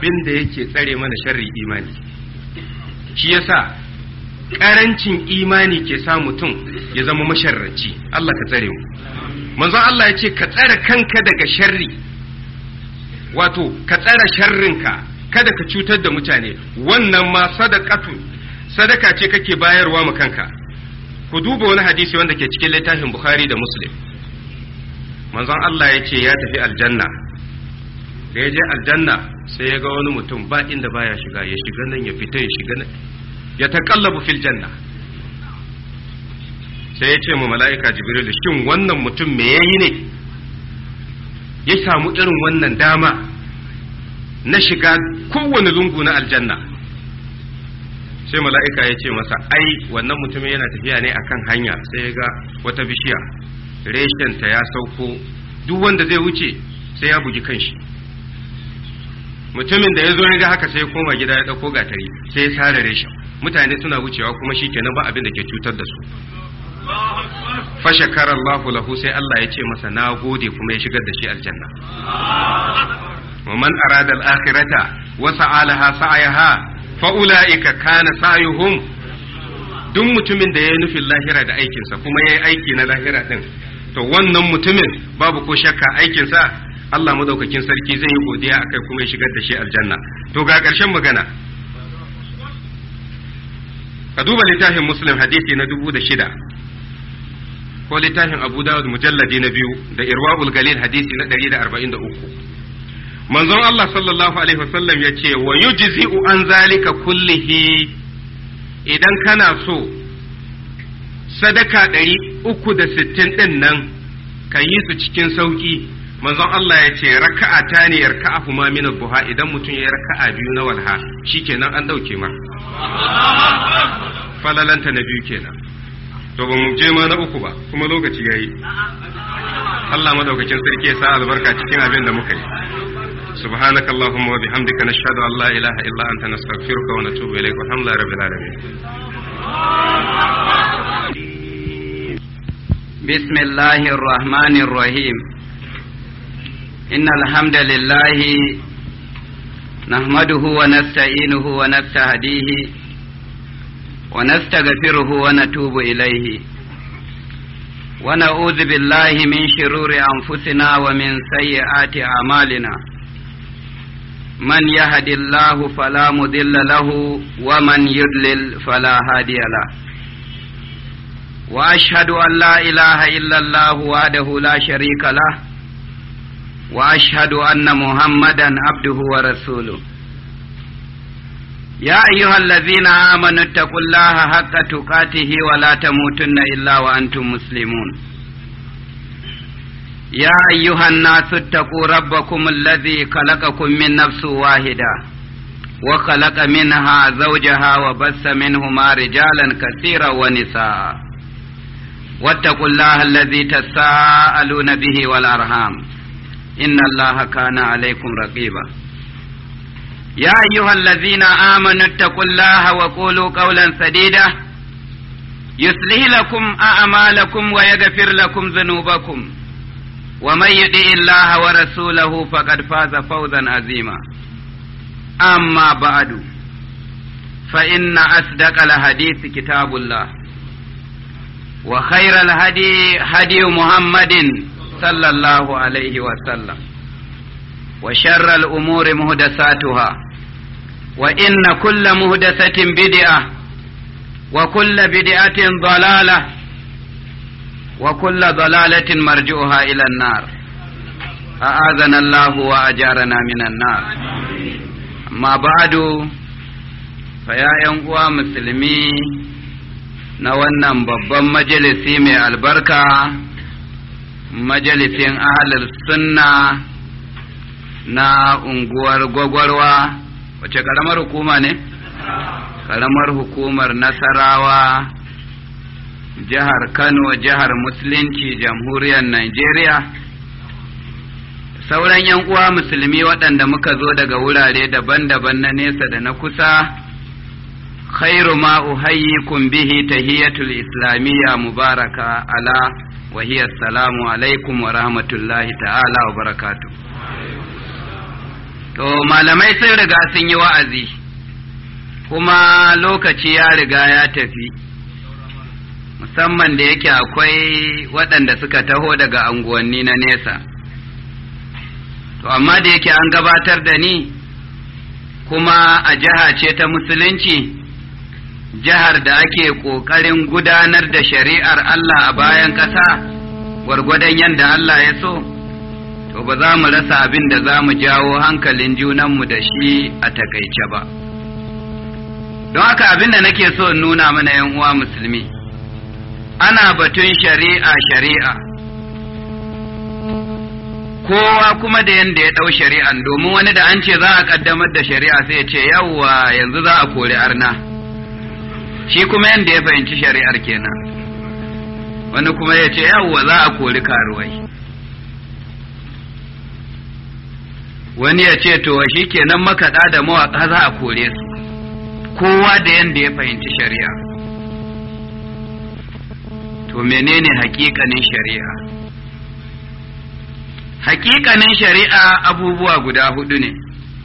abin da yake tsare mana sharri imani shi yasa karancin imani ke sa mutum ya zama masharraci Allah ka tsare mu manzon Allah ya ce ka tsare kanka daga sharri wato ka tsare sharrinka kada ka cutar da mutane wannan ma sadaqatu sadaka ce kake bayarwa ma kanka ku duba wani hadisi wanda ke cikin littafin Bukhari da Muslim manzon Allah ya ce ya tafi aljanna da ya je aljanna sai ya ga wani mutum ba inda baya shiga ya shiga nan ya fita ya shiga nan ya taqallabu fil janna sai ya ce mu mala'ika jibril shin wannan mutum me yayi ne ya samu irin wannan dama na shiga kowane lungu na aljanna sai mala'ika ya ce masa ai wannan mutumin yana tafiya ne akan hanya sai ya ga wata bishiya reshenta ya sauko duk wanda zai wuce sai ya bugi kanshi mutumin da ya zo ya ga haka sai ya koma gida ya ɗauko gatari sai ya sare reshen mutane suna wucewa kuma shi kenan ba abin da ke cutar da su fashakar Allahu lahu sai Allah ya ce masa na gode kuma ya shigar da shi aljanna wa man arada al-akhirata wa sa'alaha sa'ayaha fa ulaika kana sa'yuhum duk mutumin da ya yi nufin lahira da aikinsa kuma ya yi aiki na lahira din to wannan mutumin babu ko shakka aikinsa Allah madaukakin sarki zai yi godiya akai kuma ya shigar da shi aljanna to ga ƙarshen magana ka duba littafin muslim hadisi na dubu da shida ko littafin abu dawud mujalladi na biyu da irwa'ul galil hadisi na ɗari da arba'in da uku manzon Allah sallallahu alaihi wasallam ya ce wa yujzi'u an zalika kullihi idan kana so sadaka ɗari uku da sittin ɗin nan ka yi su cikin sauƙi manzon Allah ya ce raka'a ta ne yarka'a ma min buha idan mutum ya raka'a biyu na walha shikenan an dauke ma falalanta na biyu kenan to ba mu je ma na uku ba kuma lokaci yayi Allah madaukakin sarki ya sa albarka cikin abin da muka yi سبحانك اللهم وبحمدك نشهد أن لا إله إلا أنت نستغفرك ونتوب إليك والحمد لله رب العالمين بسم الله الرحمن الرحيم إن الحمد لله نحمده ونستعينه ونستهديه ونستغفره ونتوب إليه ونعوذ بالله من شرور أنفسنا ومن سيئات أعمالنا من يهد الله فلا مضل له ومن يضلل فلا هادي له واشهد ان لا اله الا الله وحده لا شريك له واشهد ان محمدا عبده ورسوله يا ايها الذين امنوا اتقوا الله حق تقاته ولا تموتن الا وانتم مسلمون يا أيها الناس اتقوا ربكم الذي خلقكم من نفس واحدة وخلق منها زوجها وبث منهما رجالا كثيرا ونساء واتقوا الله الذي تساءلون به والأرحام إن الله كان عليكم رقيبا يا أيها الذين آمنوا اتقوا الله وقولوا قولا سديدا يصلح لكم أعمالكم ويغفر لكم ذنوبكم ومن يطع الله ورسوله فقد فاز فوزا عظيما أما بعد فإن أصدق الحديث كتاب الله وخير الهدي هدي محمد صلى الله عليه وسلم وشر الأمور مهدساتها وإن كل مهدسة بدعة وكل بدعة ضلالة وكل ضلالة مرجوها إلى النار أعاذنا الله وأجارنا من النار ما بعد فيا ينقوى مسلمي na wannan babban majalisi mai albarka majalisin ahalar sunna na unguwar gwagwarwa wace karamar hukuma ne? karamar hukumar nasarawa jihar Kano, jihar Musulunci, jamhuriyar Najeriya, sauran ‘yan uwa musulmi waɗanda muka zo daga wurare daban-daban na nesa da na kusa, khairu ma uhayyikum bihi tahiyatul islamiyya mubaraka ala wa hiya assalamu alaikum wa rahmatullahi ta'ala wa barakatuh. to malamai sun riga sun yi wa'azi kuma lokaci ya riga ya tafi musamman da yake akwai waɗanda suka taho daga anguwanni na nesa to amma da yake an gabatar da ni kuma a jiha ce ta musulunci jihar da ake ƙoƙarin gudanar da shari'ar Allah a bayan ƙasa gwargwadon yadda Allah ya so to ba za mu rasa abin da za mu jawo hankalin junanmu da shi a takaice ba don haka abin da nake so in nuna mana yan uwa musulmi ana batun shari'a shari'a kowa kuma da yanda ya ɗau shari'an domin wani da an ce za a ƙaddamar da shari'a sai ya ce yawwa yanzu za a kori arna shi kuma yanda ya fahimci shari'ar kenan wani kuma ya ce yawwa za a kori karuwai wani ya ce to shi kenan makaɗa da mawaƙa za a kore su kowa da yanda ya fahimci shari'a to menene hakikanin shari'a hakikanin shari'a abubuwa guda hudu ne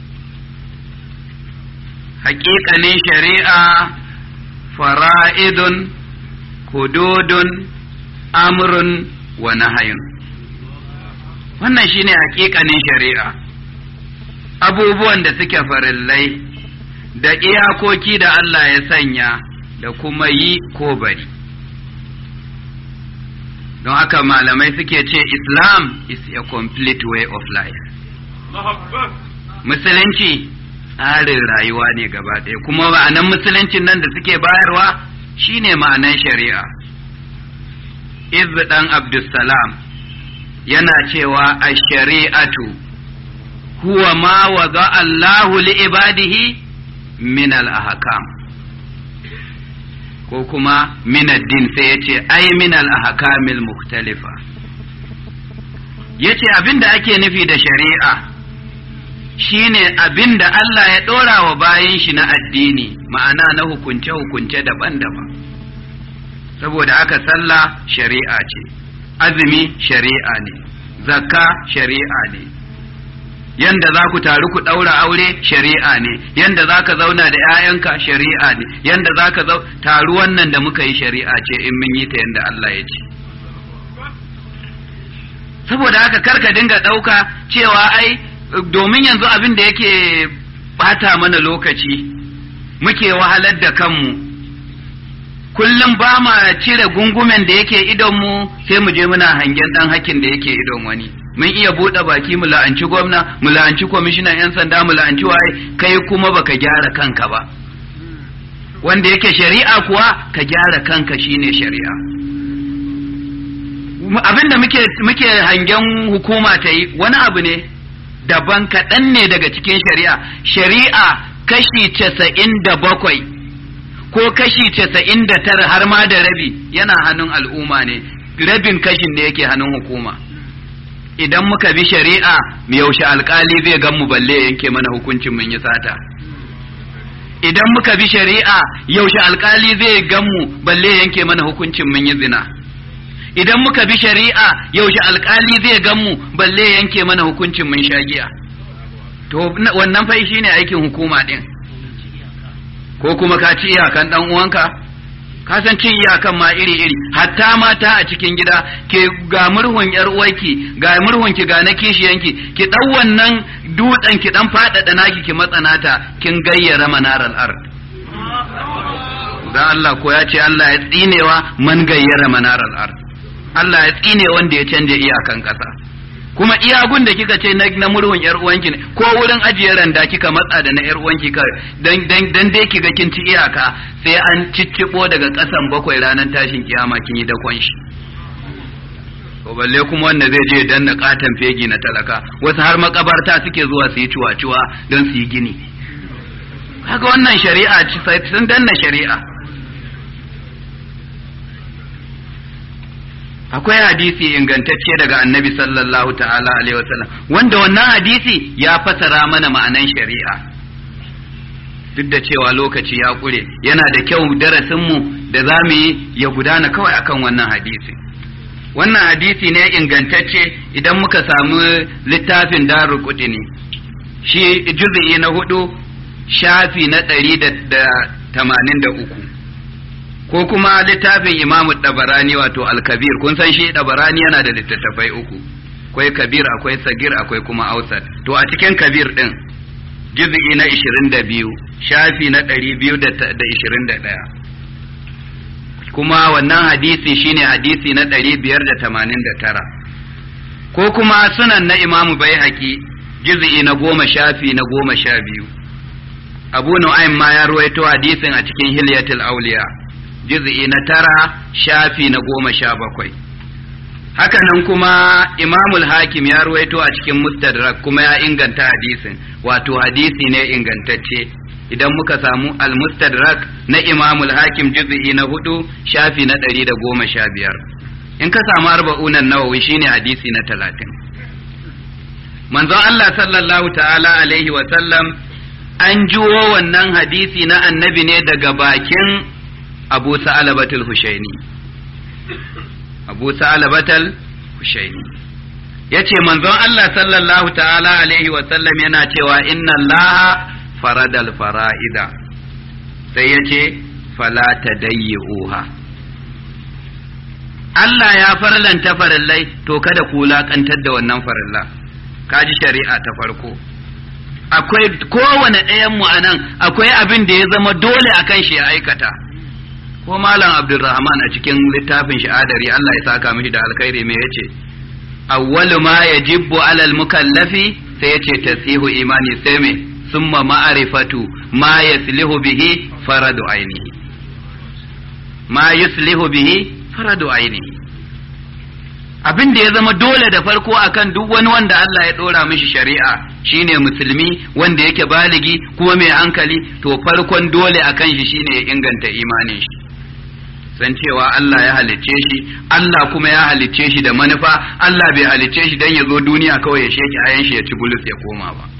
hakikanin shari'a fara'idun hududun amrun wa nahayun wannan shine hakikanin shari'a abubuwan da suke farillai da iyakoki da Allah ya sanya da kuma yi ko bari don haka malamai suke ce Islam is a complete way of life musulunci tsarin rayuwa ne gaba ɗaya kuma ma'anan musuluncin nan da suke bayarwa shine ma'anan shari'a iz dan abdussalam yana cewa a shari'atu huwa ma waza Allahu li ibadihi min al-ahkam ko kuma min ad-din sai yace ai min al-ahkamil mukhtalifa yace abinda ake nufi da shari'a shine abinda Allah ya dora wa bayin shi na addini ma'ana na hukunce hukunce daban-daban saboda aka sallah shari'a ce azumi shari'a ne zakka shari'a ne yanda za ku taru ku ɗaura aure shari'a ne yanda za ka zauna da 'ya'yanka shari'a ne yanda za ka taru wannan da muka yi shari'a ce in mun yi ta yanda Allah ya ce saboda haka karka dinga ɗauka cewa ai domin yanzu abin da yake bata mana lokaci muke wahalar da kanmu kullum ba ma cire gungumen da yake idonmu sai mu je muna hangen ɗan hakin da yake idon wani mun iya buɗe baki mu la'anci gwamna mu la'anci kwamishinan 'yan sanda mu la'anci waye kai kuma baka gyara kanka ba wanda yake shari'a kuwa ka gyara kanka shine shari'a abinda muke muke hangen hukuma ta yi wani abu ne daban kaɗan ne daga cikin shari'a shari'a kashi casa'in da bakwai ko kashi casa'in da tara har ma da rabi yana hannun al'umma ne rabin kashin da yake hannun hukuma idan muka bi shari'a mu yaushe alkali zai gan mu balle yanke mana hukuncin mun yi sata idan muka bi shari'a yaushe alkali zai gan mu balle yanke mana hukuncin mun yi zina idan muka bi shari'a yaushe alkali zai gan mu balle yanke mana hukuncin mun sha giya to wannan fa shine aikin hukuma din ko kuma ka ci iyakan dan uwanka ka san cin iyakan ma iri iri hatta mata a cikin gida ke ga murhun yar uwarki ga murhun ki ga na kishiyanki ki dau wannan dutsen ki dan fadada naki ki matsanata kin gayyara manaral ard dan Allah ko ya ce Allah ya tsinewa man gayyara manaral ard Allah ya tsine wanda ya canje iyakan kasa kuma iyagun da kika ce na murhun yar uwanki ne ko wurin ajiye randa kika matsa da na yar uwanki ka dan dan dan dai kiga kin ci iyaka sai an ciccibo daga kasan bakwai ranar tashin kiyama kin yi dakon shi to balle kuma wanda zai je danna katan fegi na talaka wasu har makabarta suke zuwa su yi ciwa-ciwa don su yi gini kaga wannan shari'a sun danna shari'a akwai hadisi ingantacce daga annabi sallallahu ta'ala alaihi wasallam wanda wannan hadisi ya fasara mana ma'anan shari'a duk da cewa lokaci ya kure yana da kyau darasinmu da za mu yi ya gudana kawai akan wannan hadisi wannan hadisi ne ingantacce idan muka samu littafin darul qutni shi juz'i na hudu shafi na ɗari da tamanin da uku ko kuma littafin imamu ɗabarani wato alkabir kun san shi ɗabarani yana da littattafai uku akwai kabir akwai sagir akwai kuma ausat to a cikin kabir ɗin juz'i na ishirin da biyu shafi na ɗari biyu da ishirin da ɗaya kuma wannan hadisi shine hadisi na ɗari biyar da tamanin da tara ko kuma sunan na imamu bai haƙi juz'i na goma shafi na goma sha biyu abu nu'aym ma ya ruwaito hadisin a cikin hilyatul auliya juz'i na tara shafi na goma sha bakwai haka nan kuma imamul hakim ya ruwaito a cikin mustadrak kuma ya inganta hadisin wato hadisi ne ingantacce idan muka samu al-mustadrak na imamul hakim juz'i na hudu shafi na ɗari da goma sha biyar in ka samu arba'unan nawawi shine hadisi na talatin manzon Allah sallallahu ta'ala alaihi wa sallam an juwo wannan hadisi na annabi ne daga bakin abu sa'alabatul hushaini abu sa'alabatul hushaini ya ce manzon Allah sallallahu ta'ala alaihi wa sallam yana cewa inna Allah faradal fara'ida sai ya ce fala tadayyi'uha Allah ya farlanta farillai to kada ku laƙantar da wannan farilla kaji shari'a ta farko akwai kowane ɗayan mu anan akwai abin da ya zama dole akan shi ya aikata ko malam abdulrahman a cikin littafin sha'adari Allah ya saka mishi da alkhairi me yace awwalu ma yajibu alal mukallafi sai yace tasihu imani sai me summa ma'rifatu ma yaslihu bihi faradu ainihi ma yuslihu bihi faradu ainihi abin da ya zama dole da farko akan duk wani wanda Allah ya dora mishi shari'a shine musulmi wanda yake baligi kuma mai hankali to farkon dole akan shi shine ya inganta imanin shi san cewa Allah ya halicce shi Allah kuma ya halicce shi da manufa Allah bai halicce shi dan ya zo duniya kawai ya sheki ayan shi ya ci bulus ya koma ba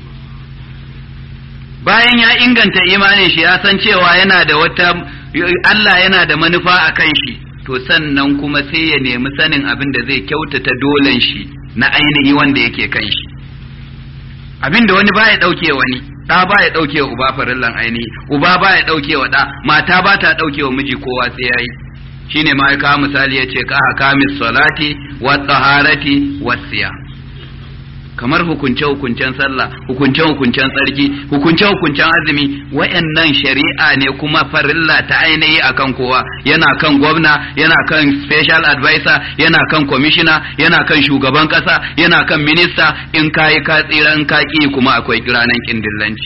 bayan ya inganta imanin shi ya san cewa yana da wata Allah yana da manufa akan shi to sannan kuma sai ya nemi sanin abin da zai kyautata dolen shi na ainihi wanda yake kan shi abin da wani baya ɗauke wani ɗa baya ɗauke wa uba farillan ainihi uba baya ɗauke wa ɗa mata ba ta ɗauke wa miji kowa sai yayi shine ma ya kawo misali ya ce ka hakamis salati wa taharati wa siya kamar hukunce hukuncen sallah hukunce hukuncen tsarki hukunce hukuncen azumi wayannan shari'a ne kuma farilla ta ainihi akan kowa yana kan gwamna yana kan special advisor yana kan commissioner yana kan shugaban kasa yana kan minista in kayi ka tsira in ka ki kuma akwai kiranan kindillanci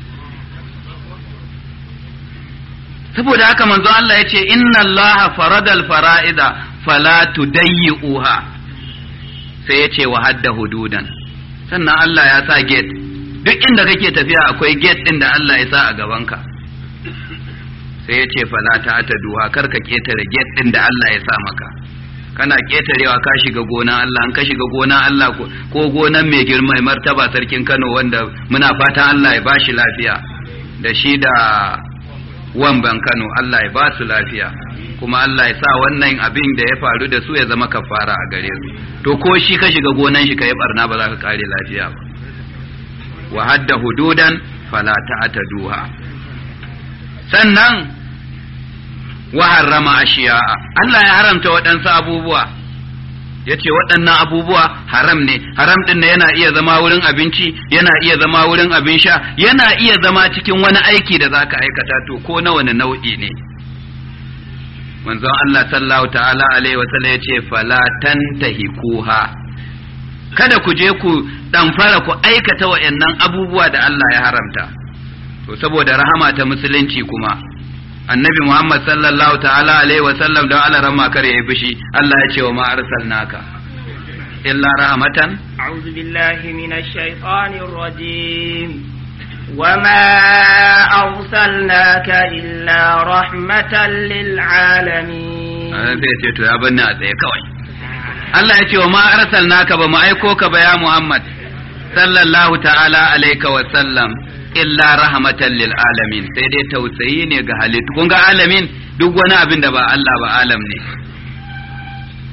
saboda haka manzo Allah ya ce inna Allah faradal fara'ida fala tudayyi'uha sai ya ce wa hadda hududan sannan Allah ya sa gate duk inda kake tafiya akwai gate din da Allah ya sa a gabanka sai ya ce fala ta ta duha kar ka ketare gate din da Allah ya sa maka kana ketarewa ka shiga gona Allah an ka shiga gona Allah ko gonan mai girma mai martaba sarkin Kano wanda muna fatan Allah ya bashi lafiya da shi da wamban Kano Allah ya ba su lafiya kuma Allah ya sa wannan abin da ya faru da su ya zama kafara a gare su to ko shi ka shiga gonan shi ka yi barna ba za ka kare lafiya ba wa hadda hududan fala ta'taduha sannan wa harrama ashiya'a Allah ya haramta waɗansu abubuwa yace waɗannan abubuwa haram ne haram din yana iya zama wurin abinci yana iya zama wurin abin sha yana iya zama cikin wani aiki da zaka aikata to ko na wani nau'i ne manzon Allah sallallahu ta'ala alaihi wa sallam yace fala tantahikuha kada ku je ku dan fara ku aikata wayannan abubuwa da Allah ya haramta to saboda rahama ta musulunci kuma annabi Muhammad sallallahu ta'ala alaihi wa sallam da Allah rama kare ya bishi Allah ya ce wa ma arsalnaka illa rahmatan a'udhu billahi minash shaitanir rajim وما أرسلناك إلا رحمة للعالمين zai ce to ya banni a tsaye kawai Allah ya ce wa ma arsalnaka ba mu aiko ka ba ya Muhammad sallallahu ta'ala alaika wa sallam illa rahmatan lil alamin sai dai tausayi ne ga halittu kun ga alamin duk wani abin da ba Allah ba alam ne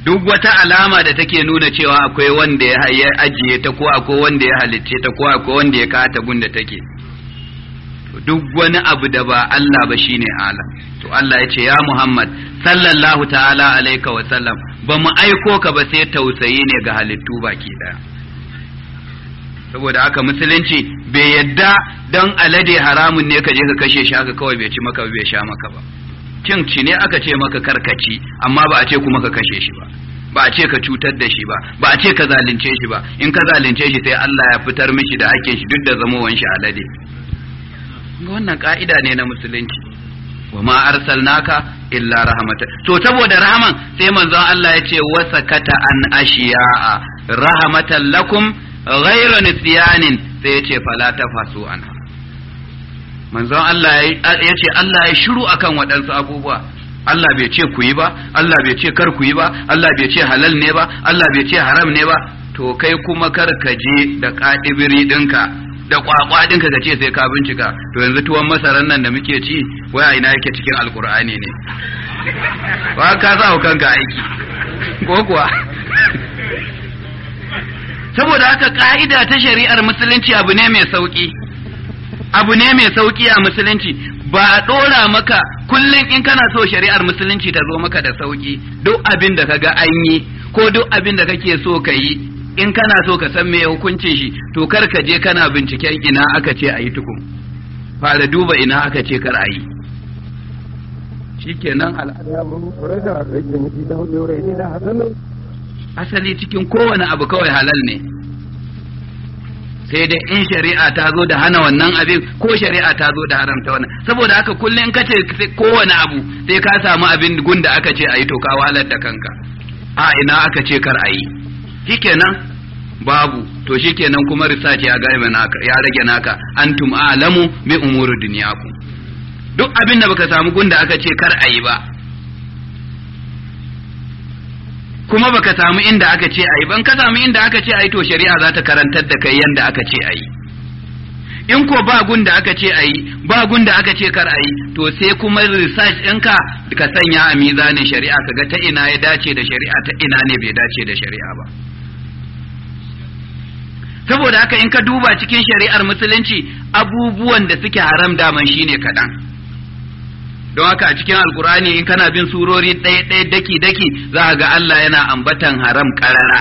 duk wata alama da take nuna cewa akwai wanda ya ajiye ta ko akwai wanda ya halicce ta ko akwai wanda ya kata gunda take duk wani abu da ba Allah ba shine ala to Allah ya ce ya Muhammad sallallahu ta'ala alaika wa sallam ba mu aiko ka ba sai tausayi ne ga halittu baki daya saboda haka musulunci bai yadda don alade haramun ne ka je ka kashe shi haka kawai bai ci maka bai sha maka ba cin ci ne aka ce maka karkaci amma ba a ce kuma ka kashe shi ba ba a ce ka cutar da shi ba ba a ce ka zalunce shi ba in ka zalunce shi sai Allah ya fitar mishi da hakkin shi duk da zamowan shi alade wannan ka'ida ne na musulunci wa ma arsalnaka illa rahmata to saboda rahaman sai manzon Allah ya ce wasakata an ashiya'a rahmatan lakum ghayra nisyanin sai ya ce fala tafasu anha manzon Allah ya ce Allah ya shiru akan waɗansu abubuwa Allah bai ce ku yi ba Allah bai ce kar ku yi ba Allah bai ce halal ne ba Allah bai ce haram ne ba to kai kuma kar ka je da kadibiri ɗinka da kwakwa ɗinka ka ce sai ka bincika to yanzu tuwon masaran nan da muke ci waya ina yake cikin alkur'ani ne ba ka sa kanka aiki ko kuwa saboda haka ka'ida ta shari'ar musulunci abu ne mai sauki abu ne mai sauki a musulunci ba a ɗora maka kullum in kana so shari'ar musulunci ta zo maka da sauki duk abin da kaga an yi ko duk abin da kake so ka yi in kana so ka san me hukuncin shi to kar ka je kana binciken ina aka ce a yi tukun fara duba ina aka ce kar a yi shikenan asali cikin kowane abu kawai halal ne sai dai in shari'a ta zo da hana wannan abin ko shari'a ta zo da haramta wannan saboda haka kullum in kace kowane abu sai ka samu abin gunda aka ce ayi to ka wahalar da kanka a ina aka ce kar ayi shikenan babu to shikenan kuma research ya ga naka ya rage naka antum a'lamu bi umuri dunyakum duk abin da baka samu gunda aka ce kar ayi ba kuma baka samu inda aka ce ayi ban ka samu inda aka ce ayi to shari'a za ta karantar da kai yanda aka ce ayi in ko ba gunda aka ce ayi ba gunda aka ce kar ayi to sai kuma research ɗinka ka sanya a mizanin shari'a kaga ta ina ya dace da shari'a ta ina ne bai dace da shari'a ba saboda haka in ka duba cikin shari'ar musulunci abubuwan da suke haram daman shine kaɗan don haka a cikin alkurani in kana bin surori ɗaya ɗaya daki daki za ga Allah yana ambatan haram ƙarara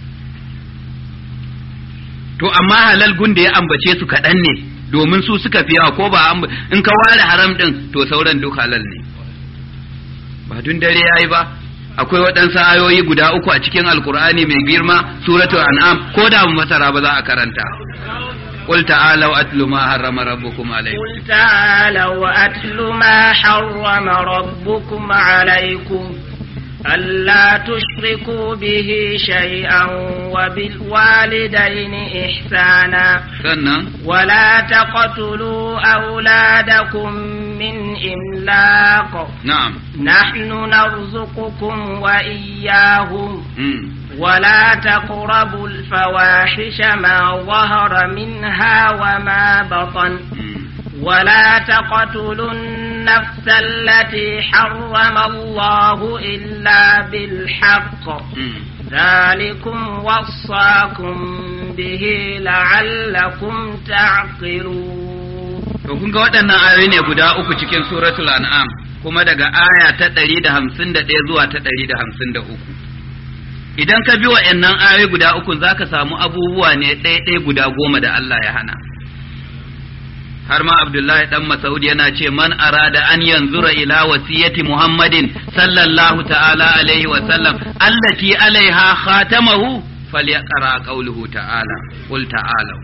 to amma halal gun da ya ambace su kaɗan ne domin su suka fi yawa ko ba in ka ware haram ɗin to sauran duk halal ne ba dun dare yayi ba akwai waɗansu ayoyi guda uku a cikin alkur'ani mai girma suratul an'am ko da mu masara ba za a karanta قل تعالوا أتل ما حرم ربكم عليكم قل تعالوا أتل ما حرم ربكم عليكم ألا تشركوا به شيئا وبالوالدين إحسانا سنة ولا تقتلوا أولادكم من إملاق نعم نحن نرزقكم وإياهم مم. ولا تقربوا الفواحش ما ظهر منها وما بطن مم. ولا تقتلوا النفس التي حرم الله إلا بالحق مم. ذلكم وصاكم به لعلكم تعقلون To kun ga waɗannan ayoyi ne guda uku cikin suratul an'am kuma daga aya ta ɗari da hamsin da ɗaya zuwa ta ɗari da hamsin da uku. Idan ka bi waɗannan ayoyi guda uku za ka samu abubuwa ne ɗaya-ɗaya guda goma da Allah ya hana. Har ma Abdullahi ɗan Masaud yana ce man arada an yanzura ila wasiyati Muhammadin sallallahu ta'ala alaihi wa sallam allati alaiha khatamahu falyaqra qawluhu ta'ala qul ta'ala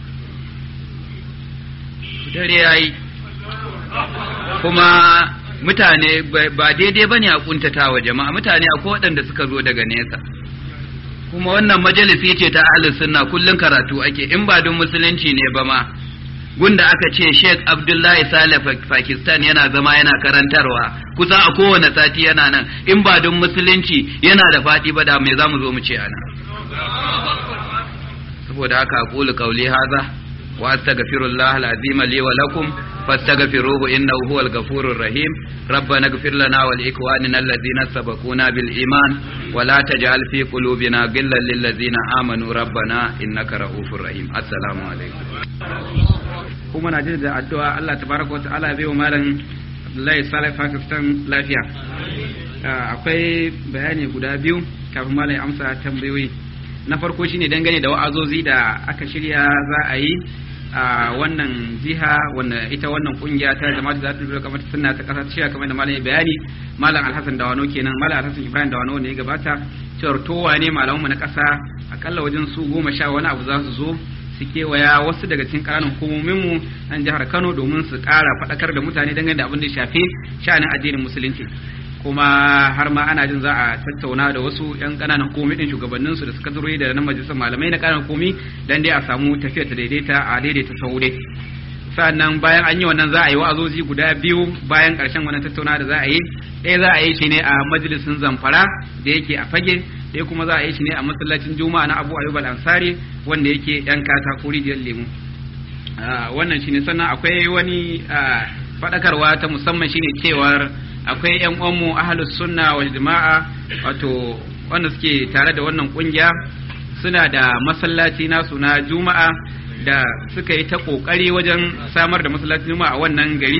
dare yayi kuma mutane ba daidai bane a kuntata wa jama'a mutane akwai waɗanda suka zo daga nesa kuma wannan majalisi ce ta ahlus sunna kullun karatu ake in ba don musulunci ne ba ma gunda aka ce Sheikh Abdullahi Saleh Pakistan yana zama yana karantarwa kusa a kowane sati yana nan in ba don musulunci yana da faɗi ba da me zamu zo mu ce ana saboda haka aqulu qawli hadha wa astaghfirullah alazim li wa lakum فاستغفروه إنه هو الغفور الرحيم ربنا اغفر لنا ولإخواننا الذين سبقونا بالإيمان ولا تجعل في قلوبنا غلا للذين آمنوا ربنا إنك رؤوف رحيم السلام عليكم kuma na da addu'a Allah tabaraka wa ta'ala bai wa malam Abdullahi Salih Pakistan lafiya akwai bayani guda biyu kafin malam ya amsa tambayoyi na farko shine dangane da wa'azozi da aka shirya za a yi a wannan jiha wanda ita wannan kungiya ta jama'a da za ta kamar sunna ta kasa cewa kamar da malam ya bayani malam Alhassan Dawano kenan malam Alhassan Ibrahim Dawano ne ya gabata cewar towa ne malamanmu na kasa akalla wajen su goma sha wani abu za su zo su kewaya wasu daga cikin ƙananan hukumominmu nan jihar Kano domin su ƙara faɗakar da mutane dangane da abin da ya shafi sha'anin addinin musulunci kuma har ma ana jin za a tattauna da wasu yan ƙananan hukumomi din shugabannin su da suka zuro da na majalisar malamai na ƙananan hukumomi dan dai a samu tafiya ta daidaita a daidaita saude sannan bayan an yi wannan za a yi wa'azozi guda biyu bayan ƙarshen wannan tattauna da za a yi ɗaya za a yi shi ne a majalisin zamfara da yake a fage ɗaya kuma za a yi shi ne a masallacin juma'a na abu ayyub al-ansari wanda yake yan katako rijiyar lemu wannan shine sannan akwai wani faɗakarwa ta musamman shine cewar akwai yan uwanmu ahlus sunna wal jama'a wato wanda suke tare da wannan kungiya suna da masallaci nasu na juma'a da suka yi ta kokari wajen samar da masallacin juma'a a wannan gari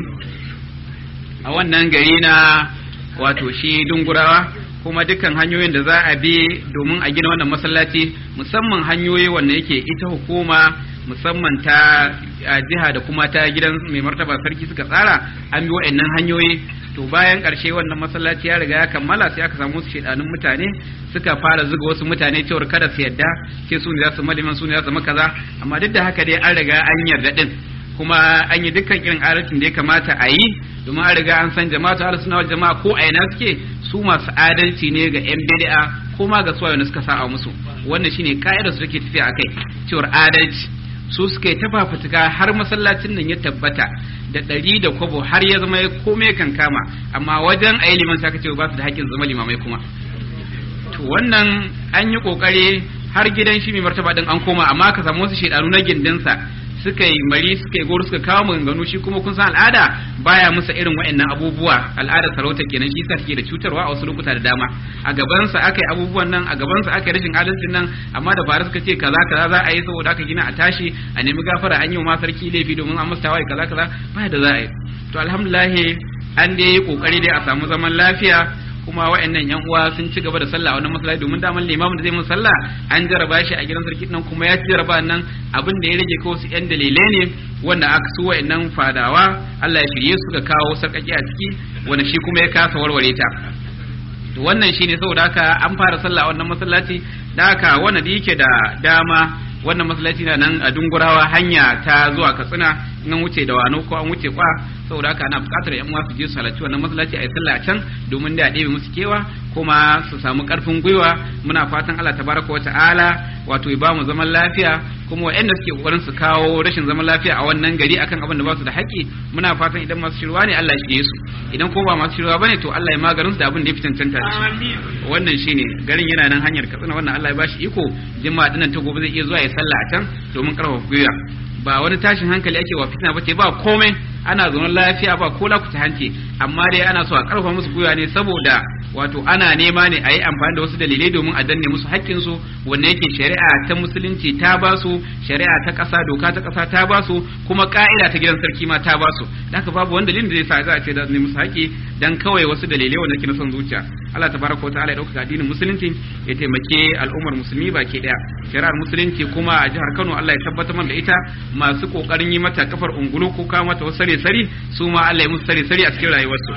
a wannan gari na wato shi dungurawa kuma dukkan hanyoyin da za a bi domin a gina wannan masallaci musamman hanyoyi wanda yake ita hukuma musamman ta jiha da kuma ta gidan mai martaba sarki suka tsara an bi wa'annan hanyoyi to bayan ƙarshe wannan masallaci ya riga ya kammala sai aka samu su shedanun mutane suka fara zuga wasu mutane cewar kada su yadda ce su ne za su maliman su ne za su makaza amma duk da haka dai an riga an yarda din kuma an yi dukkan irin adalcin da ya kamata a yi domin an riga an san jama'a ta suna jama'a ko a ina suke su masu adalci ne ga yan bid'a ko ma ga suwaye suka sa a musu wannan shine ka'idar su take tafiya akai cewar adalci su suka yi tafafutuka har masallacin nan ya tabbata da ɗari da kwabo har ya zama komai kan kama amma wajen a yi liman sa ce ba su da haƙƙin zama limamai kuma to wannan an yi ƙoƙari har gidan shi mai martaba din an koma amma ka samu wasu shaidanu na gindinsa suka yi mari suka yi goro suka kawo maganganu shi kuma kun san al'ada baya musa irin wa'annan abubuwa al'adar sarauta kenan shi sa take da cutarwa a wasu lokuta da dama a gabansa aka yi abubuwan nan a gabansa aka yi rashin adalcin nan amma da bara suka ce kaza kaza za a yi saboda aka gina a tashi a nemi gafara an yi wa ma sarki laifi domin an masa tawaye kaza kaza baya da za a yi to alhamdulillah an dai yi kokari dai a samu zaman lafiya kuma wa'annan yan uwa sun ci gaba da sallah a wannan masallaci domin daman limamin da zai mun sallah an jaraba shi a gidan sarki nan kuma ya ci jaraba nan abin da ya rage ko su yan dalilai ne wanda aka su wa'annan fadawa Allah ya shirye su ga kawo sarkaki a ciki wanda shi kuma ya kasa warware ta to wannan shine saboda haka an fara sallah a wannan masallaci da haka wanda da yake da dama wannan masallaci na nan a dungurawa hanya ta zuwa katsina in an wuce da wano ko an wuce kwa saboda haka ana buƙatar yan uwa su je su halarci wannan masallaci a yi sallah a can domin da ɗebe musu kewa kuma su samu ƙarfin gwiwa muna fatan Allah tabaraka wa ta'ala wato ya bamu zaman lafiya kuma waɗanda suke kokarin su kawo rashin zaman lafiya a wannan gari akan abin da ba su da haƙƙi muna fatan idan masu shirwa ne Allah ya shirye su idan ko ba masu shirwa bane to Allah ya maganin su da abin da ya fi cancanta da shi wannan shine garin yana nan hanyar katsina wannan Allah ya bashi iko jima'a dinnan ta gobe zai iya zuwa ya sallah a can domin karfafa gwiwa ba wani tashin hankali ake wa fitina ba ce ba komai ana zaune lafiya ba ko lakuta hanci amma dai ana so a karfafa musu gwiwa ne saboda wato ana nema ne a yi amfani da wasu dalilai domin a danne musu haƙƙinsu wanda yake shari'a ta musulunci ta ba su shari'a ta ƙasa doka ta ƙasa ta ba su kuma ƙa'ida ta gidan sarki ma ta ba su haka babu wani dalilin da zai sa za a ce da musu haƙƙi dan kawai wasu dalilai wanda ke na son zuciya Allah tabaraka wa ta'ala ya dauka addinin musulunci ya taimake al'ummar musulmi baki daya shari'ar musulunci kuma a jihar Kano Allah ya tabbatar mana da ita masu kokarin yi mata kafar ungulu ko kawo mata wasu sare sari su ma Allah ya musu sare sari a cikin rayuwarsu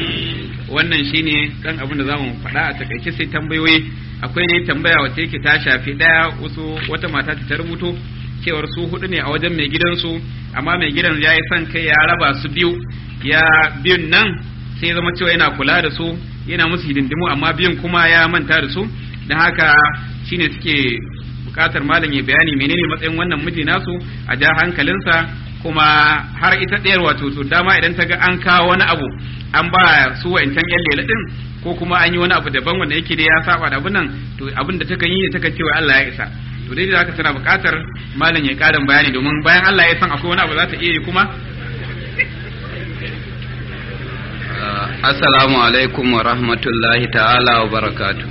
wannan shine kan abin da zamu faɗa a takaice sai tambayoyi akwai ne tambaya wacce yake ta shafi daya wasu wata mata ta rubuto cewar su hudu ne a wajen mai gidansu amma mai gidan ya yi son kai ya raba su biyu ya biyun nan sai zama cewa yana kula da su yana musu hidindimu amma biyun kuma ya manta da su da haka shine suke bukatar malam ya bayani menene matsayin wannan miji nasu a ja hankalinsa kuma har ita ɗayar wato to dama idan ta ga an kawo wani abu an ba su wa'incan yan lela din ko kuma an yi wani abu daban wanda yake da ya saba da abin nan to abin da takan yi ne takan cewa Allah ya isa to dai da haka tana bukatar malam ya ƙarin bayani domin bayan Allah ya san akwai wani abu za ta iya yi kuma Assalamu alaikum wa rahmatullahi ta'ala wa barakatu.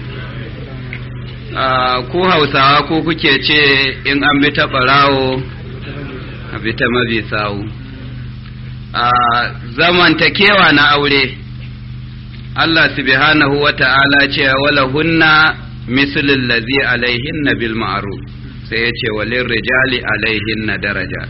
Ku hausawa ko kuke ce in an bi ta ɓarawo a bi ta mabi sawu. Zamantakewa na aure, Allah subhanahu wa ta'ala ce wala hunna mislul lazi alaihinna bil ma'ruf sai ya ce walin rijali alaihinna daraja.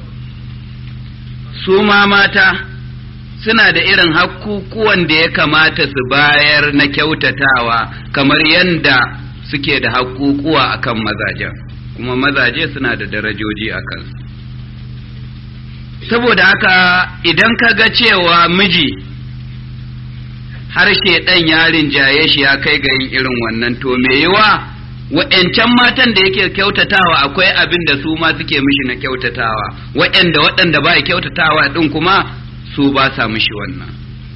Su ma mata. suna da irin hakkukuwan da ya kamata su bayar na kyautatawa kamar yadda suke da hakkukuwa akan mazajen kuma mazaje suna da darajoji a kansu saboda haka idan ka ga cewa miji harshe ɗan yarin jaye shi ya kai ga yin irin wannan to me yiwa wa'yancan matan da yake kyautatawa akwai abin da su ma suke mishi na kyautatawa wa'yanda waɗanda ba kyautatawa ɗin kuma su ba sa mishi wannan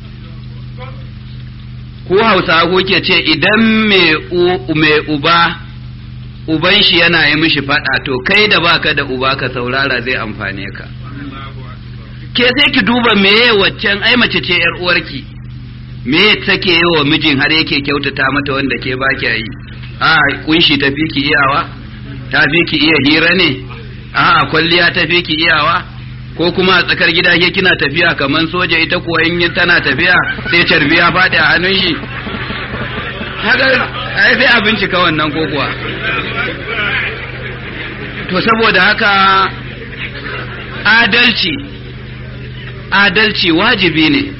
ku hausa kuke ce idan mai uba uban shi yana yi mishi faɗa to kai da baka da uba ka saurara zai amfane ka ke sai ki duba meye waccan ai mace ce yar uwarki me take yi wa mijin har yake kyautata mata wanda ke ba yi a kunshi ta fi ki iyawa ta fi ki iya hira ne a kwalliya ta fi ki iyawa ko kuma a tsakar gida ke kina tafiya kamar soja ita kuwa in tana tafiya sai carbiya faɗi a hannun shi haka ai sai a bincika wannan ko kuwa to saboda haka adalci adalci wajibi ne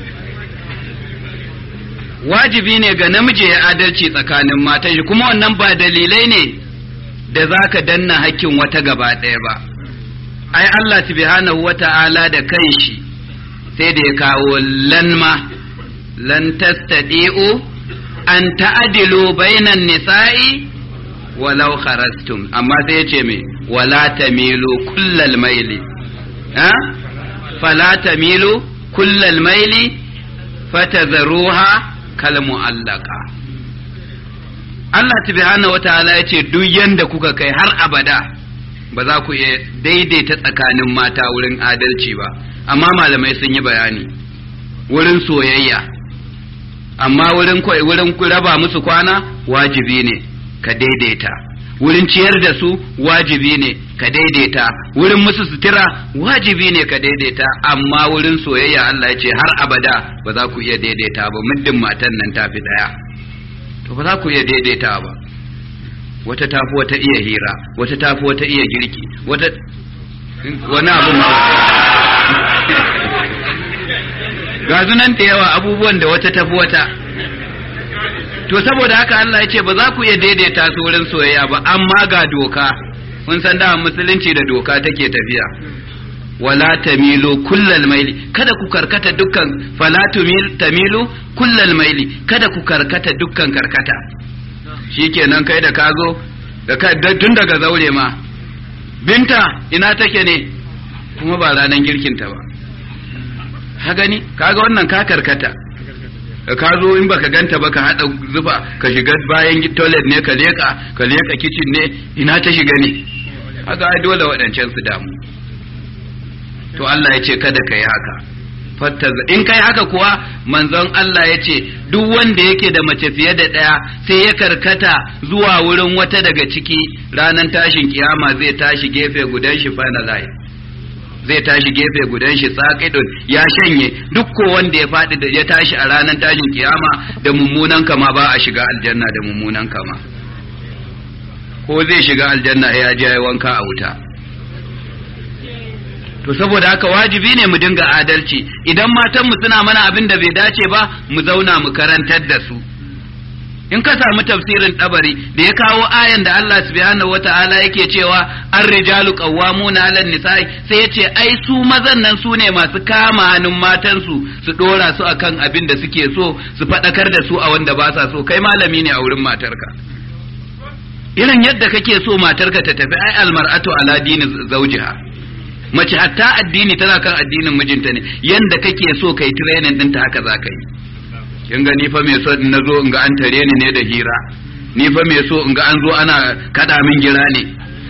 wajibi ne ga namiji ya adalci tsakanin matan shi kuma wannan ba dalilai ne da za ka danna hakkin wata gaba ɗaya ba ai Allah subhanahu wata'ala da kanshi sai da ya kawo lanma lan tastadi'u an ta'adilu bainan nisa'i walau kharastum amma sai ya ce me wala tamilu kullal maili ha fala tamilu kullal maili fatadharuha kal mu'allaqa Allah subhanahu wata'ala ya ce duk yanda kuka kai har abada ba za ku iya daidaita tsakanin mata wurin adalci ba amma malamai sun yi bayani wurin soyayya amma wurin wurin raba musu kwana wajibi ne ka daidaita wurin ciyar da su wajibi ne ka daidaita wurin musu sutura wajibi ne ka daidaita amma wurin soyayya Allah ya ce har abada ba za ku iya daidaita ba muddin matan nan tafi daya to ba za ku iya daidaita ba wata tafi wata iya hira wata tafi wata iya girki wata wani abu ga nan da yawa abubuwan da wata tafi wata to saboda haka Allah ya ce ba za ku iya daidaita su wurin soyayya ba amma ga doka mun san da musulunci da doka take tafiya wala tamilu kullal maili kada ku karkata dukkan fala tamilu kullal maili kada ku karkata dukkan karkata shikenan kai da ka zo da tun daga zaure ma binta ina take ne kuma ba ranar girkinta ba ha gani kaga wannan ka karkata ka zo in baka ganta ba ka hada zufa ka shiga bayan toilet ne ka leka ka leka kitchen ne ina ta shiga ne haka ai dole waɗancan su damu to Allah ya ce kada ka yi haka in kai haka kuwa manzon Allah ya ce duk wanda yake da mace fiye da ɗaya sai ya karkata zuwa wurin wata daga ciki ranar tashin kiyama zai tashi gefe gudan shi finalize zai tashi gefe gudan shi saƙidun ya shanye duk ko wanda ya faɗi da ya tashi a ranar tashin kiyama da mummunan kama ba a shiga aljanna da mummunan kama ko zai shiga aljanna ya je wanka a wuta to saboda haka wajibi ne mu dinga adalci idan matanmu suna mana abin da bai dace ba mu zauna mu karantar da su in ka samu tafsirin tabari da ya kawo ayan da Allah subhanahu wata'ala yake cewa an rijalu qawwamuna 'alan nisa'i sai yace ai su mazan nan su ne masu kama hannun matansu su dora su akan abin da suke so su fadakar da su a wanda ba sa so kai malami ne a wurin matarka irin yadda kake so matarka ta tafi ai almar'atu ala dini zawjiha mace hatta addini tana kan addinin mijinta ne yanda kake so kai training ɗinta haka za ka yi kin ga ni fa me so na zo in ga an tare ni ne da hira ni fa me so in ga an zo ana kada min gira ne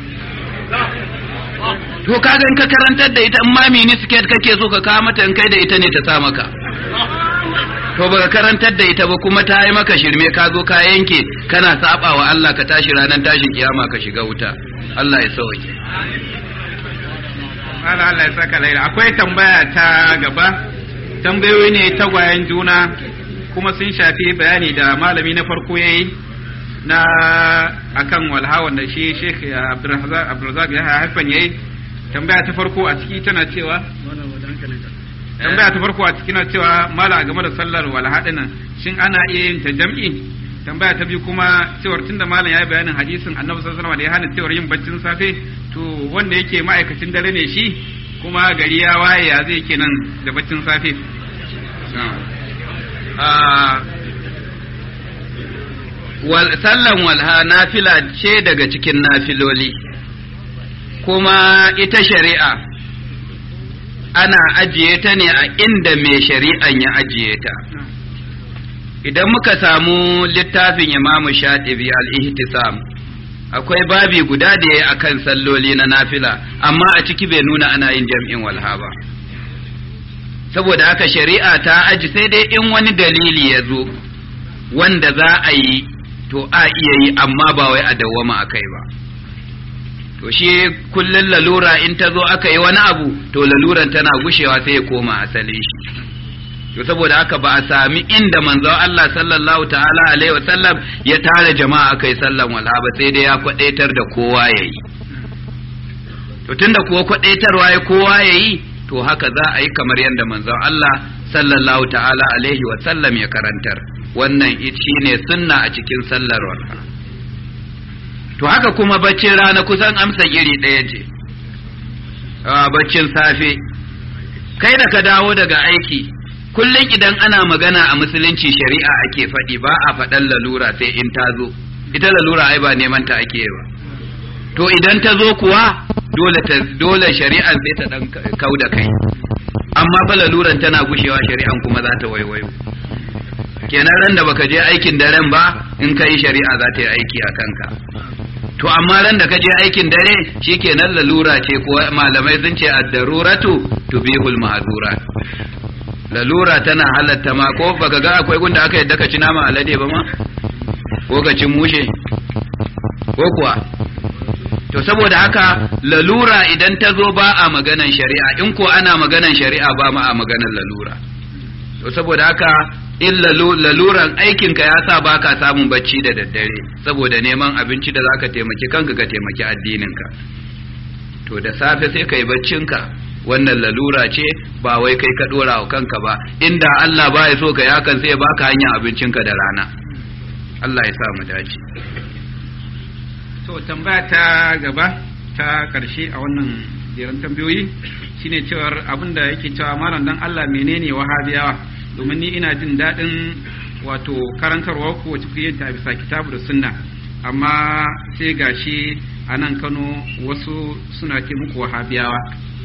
to kaga in ka karantar da ita in ma mini skirt kake so ka kawo mata in kai da ita ne ta sa maka to baka karantar da ita ba kuma ta yi maka shirme ka zo ka yanke kana saba wa Allah ka tashi ranar tashin kiyama ka shiga wuta Allah ya sauke Allah Allah ya saka laira akwai tambaya ta gaba tambayoyi ne tagwayen juna kuma sun shafi bayani da malami na farko yayi na akan walha wanda shi Sheikh Abdulrazak ya haifan yayi tambaya ta farko a ciki tana cewa tambaya ta farko a ciki na cewa mala game da sallar walha dinnan shin ana iya yin ta jam'i tambaya ta biyu kuma cewar tunda malam ya yi bayanin hadisin annabi sallallahu alaihi wasallam da ya hana cewar yin baccin safe to wanda yake ma'aikacin dare ne shi kuma gari ya waye ya zai kenan da baccin safe sallan walha nafila ce daga cikin nafiloli kuma ita shari'a ana ajiye ta ne a inda mai shari'an ya ajiye ta idan muka samu littafin imamu shatibi al-ihtisam akwai babi guda da ya akan salloli na nafila amma a ciki bai nuna ana yin jam'in walha ba saboda haka shari'a ta aji sai dai in wani dalili ya zo wanda za a yi to a iya yi amma ba wai a dawwama a kai ba to shi kullum lalura in ta zo aka yi wani abu to laluran tana gushewa sai ya koma asalin shi to saboda haka ba a sami inda manzon Allah sallallahu ta'ala alaihi wa sallam ya tara jama'a kai sallan wala ba sai dai ya kwadaitar da kowa yayi to tunda kuwa kwadaitarwa ya kowa yayi to haka za a yi kamar yadda manzon Allah sallallahu ta'ala alaihi wa sallam ya karantar wannan shine sunna a cikin sallar wala to haka kuma baccin rana kusan amsa iri ɗaya ce baccin safe kai da ka dawo daga aiki kullum idan ana magana a musulunci shari'a ake faɗi ba a faɗan lalura sai in ta zo ita lalura ai ba neman ta ake ba to idan ta zo kuwa dole ta dole shari'an sai ta dan kau da kai amma fa laluran tana gushewa shari'an kuma za ta waiwayo kenan ran da baka je aikin daren ba in kai shari'a za ta yi aiki a kanka to amma ran da ka je aikin dare shikenan lalura ce ko malamai sun ce ad-daruratu tubihul mahdurat lalura tana halatta ma ko baka ga akwai gunda aka yadda ka ci nama alade ba ma ko ka ci mushe ko kuwa to saboda haka lalura idan ta zo ba a maganan shari'a in ko ana maganan shari'a ba ma a maganan lalura to saboda haka in laluran aikinka ya sa ba ka samun bacci da daddare saboda neman abinci da zaka taimaki kanka ka taimaki addininka to da safe sai ka yi baccinka wannan lalura ce ba wai kai ka dora wa kanka ba inda Allah ba ya so ka yakan sai ya baka hanyar abincinka da rana Allah ya sa mu dace to tambaya ta gaba ta karshe a wannan jeran tambayoyi shine cewar abinda yake cewa malam dan Allah menene wahabiyawa domin ni ina jin daɗin wato karantarwa ko wacce kuke ta bisa kitabu da sunna amma sai gashi a nan Kano wasu suna ce muku wahabiyawa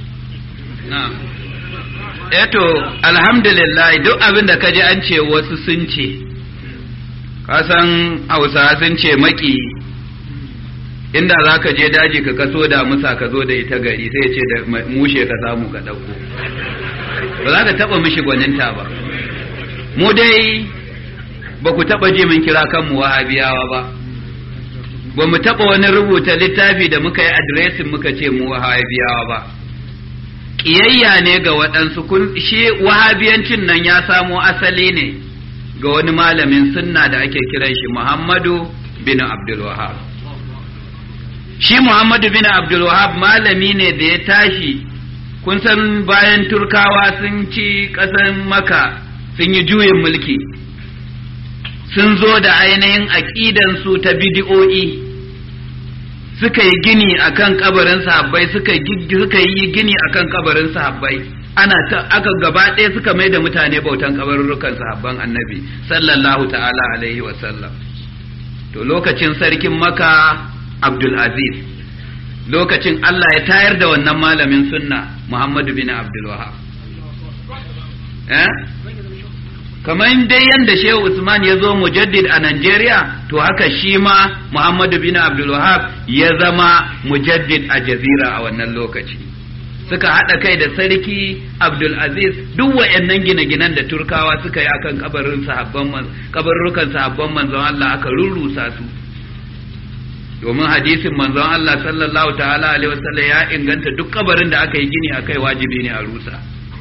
eto alhamdulillah duk abin da kaji an ce wasu sun ce kasan hausa sun ce maki inda za ka je daji ka kaso da musa ka zo da ita gari sai ce da mushe ka samu ka ɗauko ba za ka taɓa mishi gwaninta ba mu dai ba ku taɓa ji mun kira kanmu wahabiyawa ba ba mu taɓa wani rubuta littafi da muka yi adiresin muka ce mu wahabiyawa ba ƙiyayya ne ga waɗansu shi wahabiyancin nan ya samo asali ne ga wani malamin sunna da ake kiran shi Muhammadu bin Abdul Wahab shi Muhammadu bin Abdul Wahab malami ne da ya tashi kun san bayan turkawa sun ci ƙasar maka sun yi juyin mulki sun zo da ainihin aƙidansu ta bidi'o'i suka yi gini akan kabarin sahabbai suka suka yi gini akan kabarin sahabbai ana ta aka gaba ɗaya suka mai da mutane bautan kabarurrukan sahabban annabi sallallahu ta'ala alaihi wa sallam to lokacin sarkin maka abdul aziz lokacin Allah ya tayar da wannan malamin sunna muhammadu bin abdul wahab eh kamar dai yadda shehu usman ya zo mujaddid a Najeriya to haka shi ma muhammadu bin abdul wahab ya zama mujaddid a jazira a wannan lokaci suka haɗa kai da sarki abdulaziz duk wa'annan gine-ginen da turkawa suka yi akan kabarin sahabban kabarrukan sahabban manzon Allah aka rurrusa su domin hadisin manzon Allah sallallahu ta'ala alaihi wasallam ya inganta duk kabarin da aka yi gini akai wajibi ne a rusa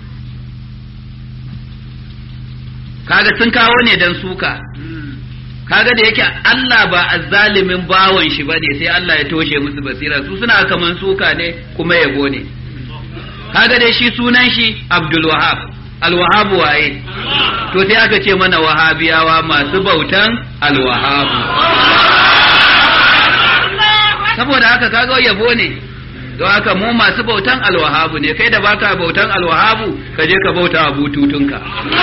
kaga sun kawo ne dan suka kaga da yake Allah ba azzalimin bawon shi bane sai Allah ya toshe musu basira su suna kaman suka ne kuma yabo ne kaga dai shi sunan shi Abdul Wahab Al Wahab waye to sai aka ce mana wahabiyawa masu bautan Al Wahab saboda haka kaga yabo ne don haka mu masu bautan Al Wahab ne kai da baka bautan Al Wahab ka je ka bauta bututunka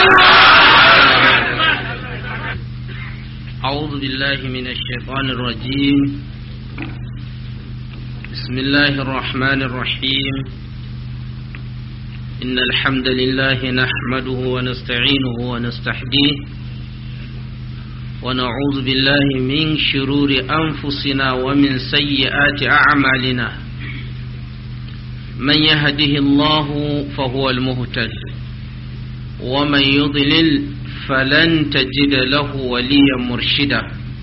أعوذ بالله من الشيطان الرجيم بسم الله الرحمن الرحيم إن الحمد لله نحمده ونستعينه ونستحديه ونعوذ بالله من شرور أنفسنا ومن سيئات أعمالنا من يهده الله فهو المهتد ومن يضلل فلن تجد له وليا مرشدا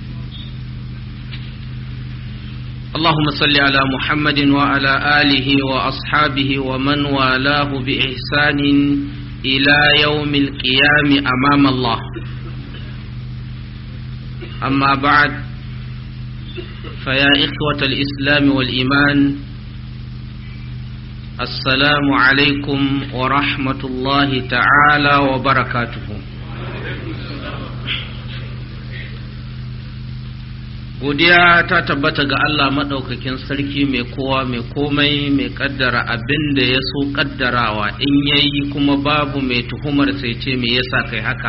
اللهم صل على محمد وعلى آله وأصحابه ومن والاه بإحسان إلى يوم القيام أمام الله أما بعد فيا إخوة الإسلام والإيمان السلام عليكم ورحمة الله تعالى وبركاته godiya ta tabbata ga Allah maɗaukakin sarki mai kowa mai komai mai ƙaddara abin da ya so ƙaddarawa in yayi kuma babu mai tuhumar sai ce me yasa kai haka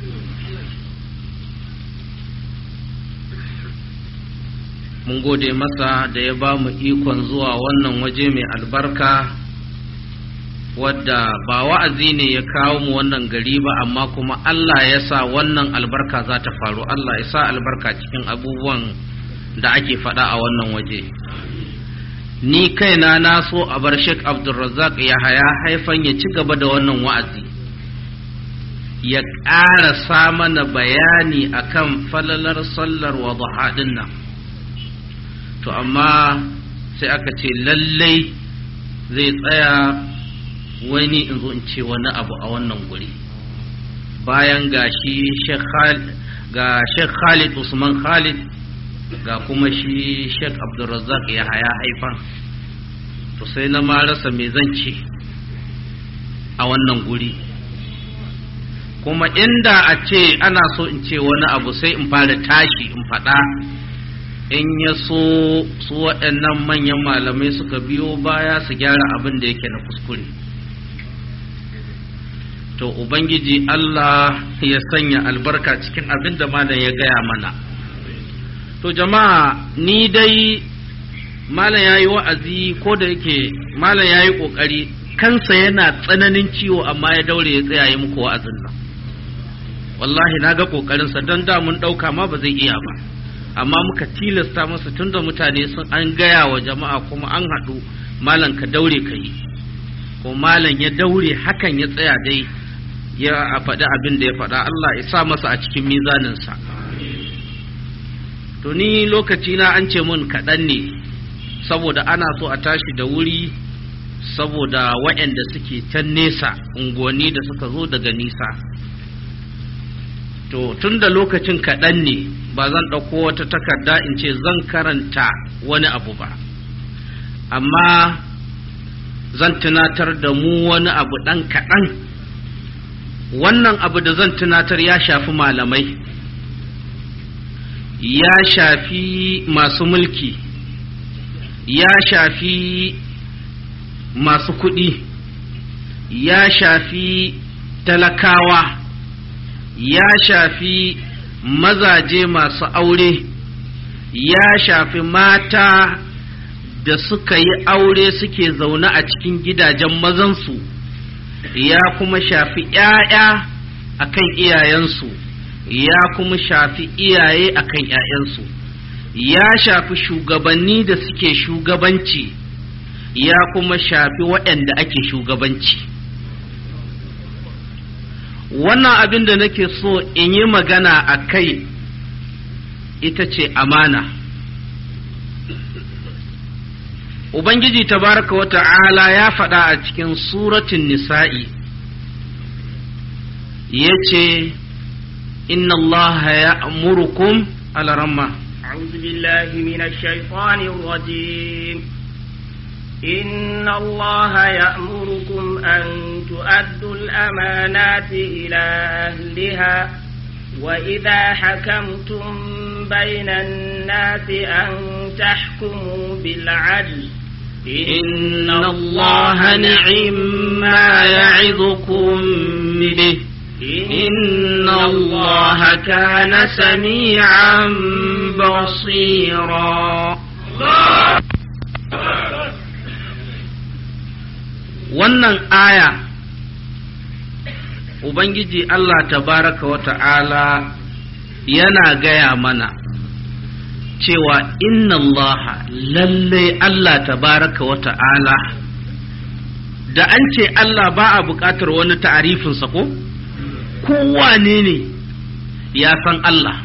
mun gode masa da ya ba mu ikon zuwa wannan waje mai albarka wadda ba wa'azi ne ya kawo mu wannan gari ba amma kuma Allah ya sa wannan albarka za ta faru Allah ya sa albarka cikin abubuwan da ake faɗa a wannan waje ni kaina na so a bar Sheikh Abdulrazak ya haya haifan ya ci gaba da wannan wa'azi ya ƙara mana bayani akan falalar sallar wa nan to amma sai aka ce lallai zai tsaya wani in zo in ce wani abu a wannan guri bayan ga shi ga Sheikh Khalid Usman Khalid ga kuma shi Sheikh Abdulrazak ya haya haifan to sai na ma rasa me zan ce a wannan guri kuma inda a ce ana so in ce wani abu sai in fara tashi in faɗa in ya so su waɗannan manyan malamai suka biyo baya su gyara abin da yake na kuskure to ubangiji Allah ya sanya albarka cikin abin da malam ya gaya mana to jama'a ni dai malam ya yi wa'azi ko da yake malam ya yi ƙoƙari kansa yana tsananin ciwo amma ya daure ya tsaya yi muku wa'azin nan wallahi na ga ƙoƙarinsa don da mun ɗauka ma ba zai iya ba amma muka tilasta masa tunda mutane sun an gaya wa jama'a kuma an haɗu malam ka daure ka yi ko malam ya daure hakan ya tsaya dai ya a faɗi abin da ya faɗa Allah ya sa masa a cikin mizaninsa to ni lokaci na an ce mun kaɗan ne saboda ana so a tashi da wuri saboda waɗanda suke can nesa unguwanni da suka zo daga nisa to tun da lokacin kaɗan ne ba zan ɗauko wata takarda in ce zan karanta wani abu ba amma zan tunatar da mu wani abu ɗan kaɗan wannan abu da zan tunatar ya shafi malamai ya shafi masu mulki ya shafi masu kuɗi ya shafi talakawa ya shafi mazaje masu aure ya shafi mata da suka yi aure suke zaune a cikin gidajen mazansu ya kuma shafi ‘ya'ya a kan iyayensu ya kuma shafi iyaye a kan ‘ya'yansu ya shafi shugabanni da suke shugabanci ya kuma shafi waɗanda ake shugabanci wannan abin da nake so in yi magana a kai ita ce amana ubangiji tabaraka wa ta'ala ya faɗa a cikin suratun nisa'i ya ce inna allaha ya amurukum alaramma أعوذ بالله من الشيطان الرجيم إن الله يأمركم أن تؤدوا الأمانات إلى أهلها وإذا حكمتم بين الناس أن تحكموا بالعدل إن الله نعم ما يعظكم به إن الله كان سميعا بصيرا wannan aya Ubangiji Allah tabaraka wa ta'ala yana gaya mana cewa inna Allah lalle Allah tabaraka wa ta'ala da an ce Allah ba a buƙatar wani ta'arifinsa ko? kowane ne ya san Allah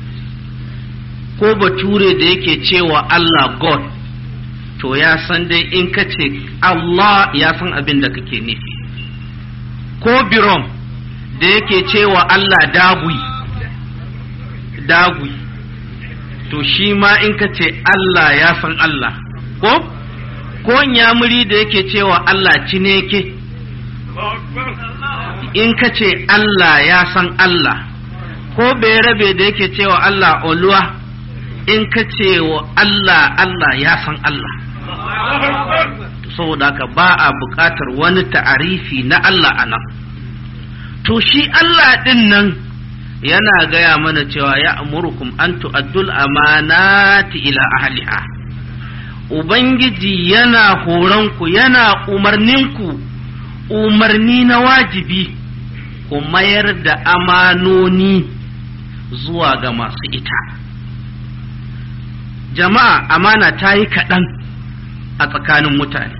ko bature da yake cewa Allah God to ya san dai in ka ce Allah ya san abin da kake nufi ko birom da yake cewa Allah dagui dagui to shi ma in ka ce Allah ya san Allah ko ko nyamuri da yake cewa Allah cineke in ka ce Allah ya san Allah ko rabe da yake cewa Allah oluwa in ka ce wa Allah Allah ya san Allah saboda haka ba a buƙatar wani ta'arifi na Allah a nan to shi Allah ɗin nan yana gaya mana cewa ya amurkum an tu'addul amanati ila ahliha Ubangiji yana horonku yana umarninku umarni na wajibi ku mayar da amanoni zuwa ga masu ita jama'a amana ta yi kaɗan a tsakanin mutane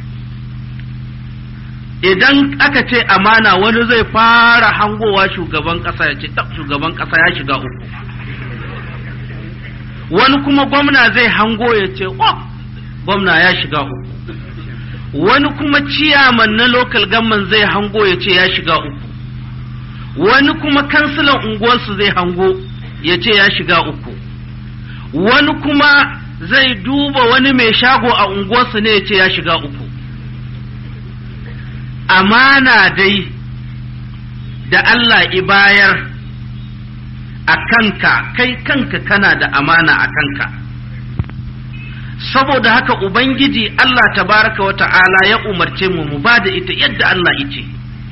idan aka ce amana wani zai fara hangowa shugaban ƙasa ya ce shugaban ƙasa ya shiga uku wani kuma gwamna zai hango ya ce gwamna ya shiga uku wani kuma ciyaman na local government zai hango ya ce ya shiga uku wani kuma kansilan unguwarsu zai hango ya ce ya shiga uku wani kuma zai duba wani mai shago a unguwarsu ne ya ce ya shiga uku amana dai da Allah ibayar a kanka kai kanka kana da amana a kanka saboda haka ubangiji Allah tabaraka wa ta'ala ya umarce mu mu ba da ita yadda Allah yace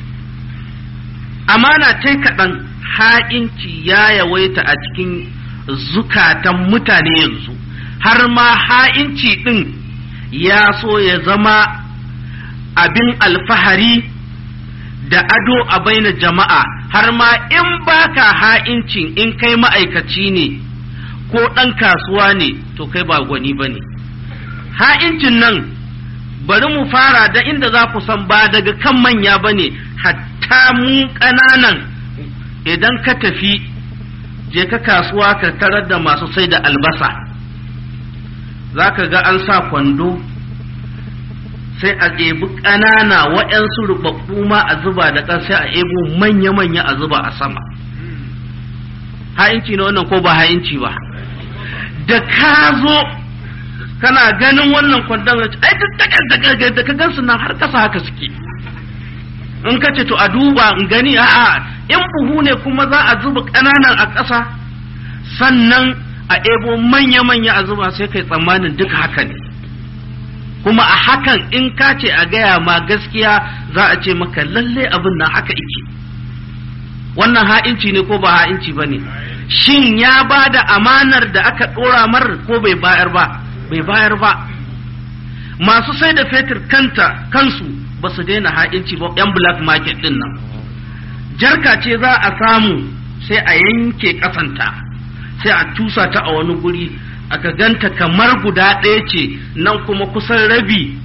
amana ta kaɗan ha'inci ya yawaita a cikin zukatan mutane yanzu har ma ha'inci ɗin ya so ya zama abin alfahari da ado a baina jama'a har ma in baka ha'inci in kai ma'aikaci ne ko ɗan kasuwa ne to kai ba gwani ba ne ha'incin nan bari mu fara da inda za ku san ba daga kan manya ba ne hatta mu ƙananan idan ka tafi je ka kasuwa ka tarar da masu sai da albasa za ka ga an sa kwando sai a ɗebi ƙanana waɗansu rubabbu ma a zuba da ƙasa sai a ebo manya-manya a zuba a sama ha'inci na wannan ko ba ha'inci ba da ka zo kana ganin wannan kwandon ai duk da ka gansu nan har kasa haka suke in ka ce to a duba in gani a'a in buhu ne kuma za a zuba ƙananan a ƙasa sannan a ebo manya-manya a zuba sai kai tsammanin duka haka ne kuma a hakan in ka ce a gaya ma gaskiya za a ce maka lalle abin nan haka ike wannan ha'inci ne ko ba ha'inci ba ne shin ya ba da amanar da aka ɗora mar ko bai bayar ba bai bayar ba masu sai da fetur kanta kansu ba su daina ha'inci ba yan black market din nan jarka ce za a samu sai a yanke kasanta sai a tusa ta a wani guri aka ganta kamar guda ɗaya ce nan kuma kusan rabi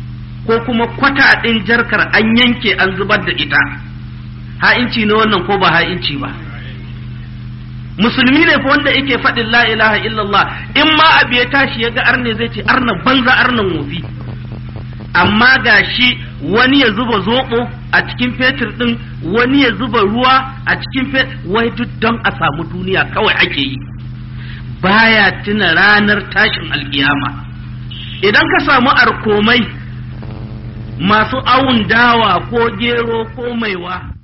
ko kuma kwata ɗin jarkar an yanke an zubar da ita ha'inci ne wannan ko ba ha'inci ba musulmi ne fa wanda yake faɗin la ilaha illallah in ma abu ya tashi ya ga arne zai ce arna banza arnan wofi amma ga shi wani ya zuba zoɓo a cikin fetur ɗin wani ya zuba ruwa a cikin fetur wai duk don a samu duniya kawai ake yi baya tuna ranar tashin alkiyama idan ka samu arkomai masu awun dawa ko gero ko maiwa